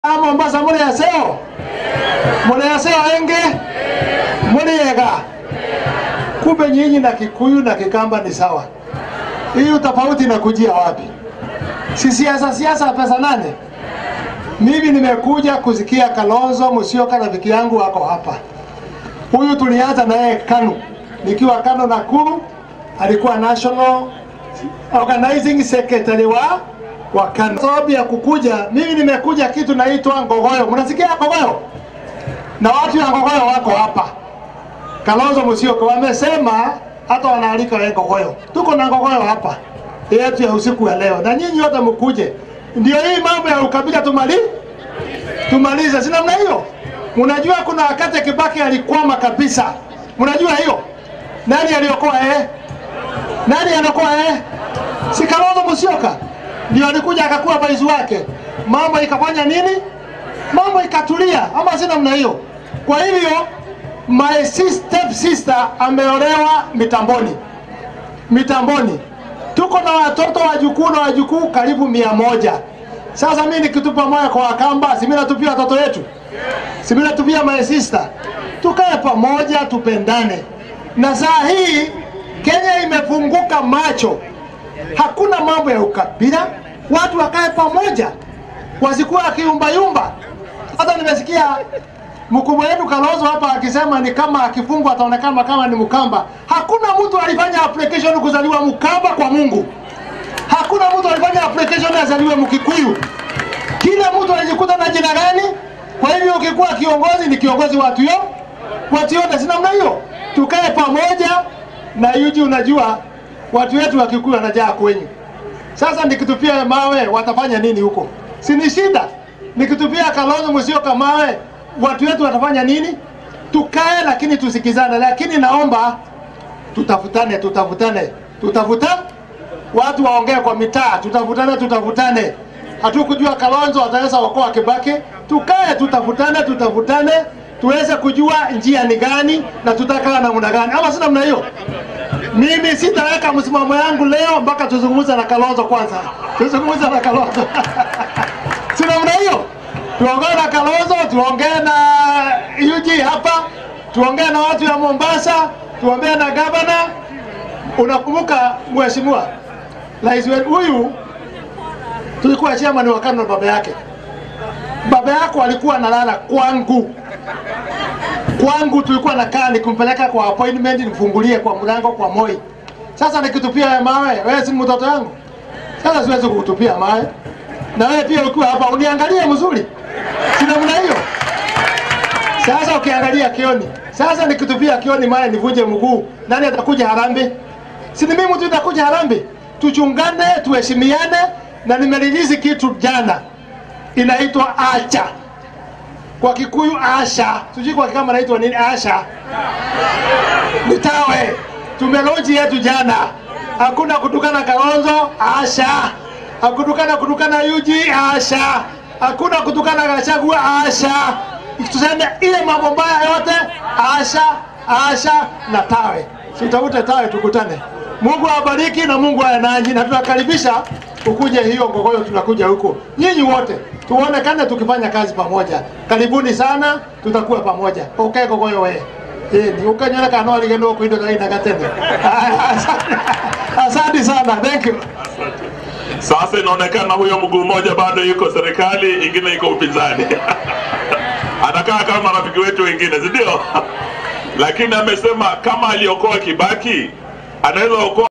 Mombasa muliaseo muliaseo enge muliega kumbe nyinyi na Kikuyu na Kikamba ni sawa. Hii tofauti inakujia wapi? Si siasa siasa pesa nane. Mimi nimekuja kusikia Kalonzo Musyoka rafiki yangu wako hapa. Huyu tulianza naye KANU nikiwa KANU Nakuru, alikuwa national organizing secretary wa wa KANU. Sababu ya kukuja mimi nimekuja kitu naitwa Ngogoyo. Mnasikia Ngogoyo? Na watu ya Ngogoyo wako hapa. Kalonzo Musyoka wamesema hata wanaalika wewe Ngogoyo. Tuko na Ngogoyo hapa yetu ya usiku ya leo, na nyinyi wote mkuje. Ndio hii mambo ya ukabila tumali tumalize, si namna hiyo? Mnajua kuna wakati Kibaki alikwama kabisa, mnajua hiyo? Nani aliokoa eh? Nani anakoa eh? Si Kalonzo Musyoka ndio alikuja akakuwa baizi wake, mambo ikafanya nini? Mambo ikatulia, ama si namna hiyo? Kwa hivyo my step sister ameolewa mitamboni, mitamboni tuko na watoto wajukuu na wajukuu karibu mia moja. Sasa mimi nikitupa moyo kwa Wakamba, si mimi natupia watoto wetu, si mimi natupia my sister. Tukae pamoja, tupendane. Na saa hii Kenya imefunguka macho, hakuna mambo ya ukabila, watu wakae pamoja, wasikuwa akiumbayumba. Hata nimesikia mkubwa wetu Kalonzo hapa akisema ni kama akifungwa ataonekana kama ni Mkamba. Hakuna mtu alifanya application kuzaliwa Mkamba kwa Mungu. Hakuna mtu alifanya application azaliwe Mkikuyu. Kila mtu anajikuta na jina gani? Kwa hivyo ukikuwa kiongozi ni kiongozi watu yo watu yote, si namna hiyo. Tukae pamoja na yuji, unajua watu wetu wa Kikuyu wanajaa kwenyu. Sasa nikitupia mawe watafanya nini huko? Si ni shida. Nikitupia Kalonzo Musyoka mawe watu wetu watafanya nini? Tukae lakini tusikizane, lakini naomba tutafutane, tutafutane, tutafuta watu waongee kwa mitaa, tutafutane, tutafutane. Hatukujua Kalonzo ataweza okoa Kibaki. Tukae tutafutane, tutafutane tuweze kujua njia ni gani na tutakaa namna gani, ama si namna hiyo? Mimi sitaweka msimamo yangu leo mpaka tuzungumze na Kalonzo kwanza, tuzungumze na Kalonzo si namna hiyo? tuongee na Kalonzo, tuongee na UG hapa, tuongee na watu ya Mombasa, tuongee na gavana. Unakumbuka mheshimiwa rais wetu huyu, tulikuwa chairman wa KANU na baba yake. Baba yako alikuwa analala kwangu, kwangu tulikuwa nakaa nikumpeleka kwa appointment, nifungulie kwa mlango kwa Moi. Sasa nikitupia mawe, wewe si mtoto yangu? Sasa siwezi kukutupia mawe, na wewe pia ukiwa hapa uniangalie mzuri si namna hiyo. Sasa ukiangalia kioni, sasa nikitupia kioni maya nivunje mguu, nani atakuja harambe? Si ni mimi tu nitakuja harambe? Tuchungane, tuheshimiane, na nimerilizi kitu jana inaitwa acha kwa Kikuyu asha, sijui kwa Kikamba naitwa nini asha, nitawe tumelonji yetu jana, hakuna kutukana Kalonzo asha, hakutukana kutukana Yuji asha hakuna kutukana Gachagua asha, tuseme ile mambo mbaya yote asha, asha na tawe, tutafute tawe, tukutane. Mungu awabariki na Mungu awe nanyi, na tunakaribisha ukuje hiyo Ngogoyo, tunakuja huko nyinyi wote tuonekane tukifanya kazi pamoja. Karibuni sana, tutakuwa pamoja. Okay, Ngogoyo we ni ukanyona kana waligendo kuindo kaina gatene. Asante sana, thank you. Sasa inaonekana huyo mguu mmoja bado yuko serikali, ingine iko upinzani. Anakaa kama rafiki wetu wengine, si ndio? Lakini amesema kama aliokoa Kibaki anaweza okoa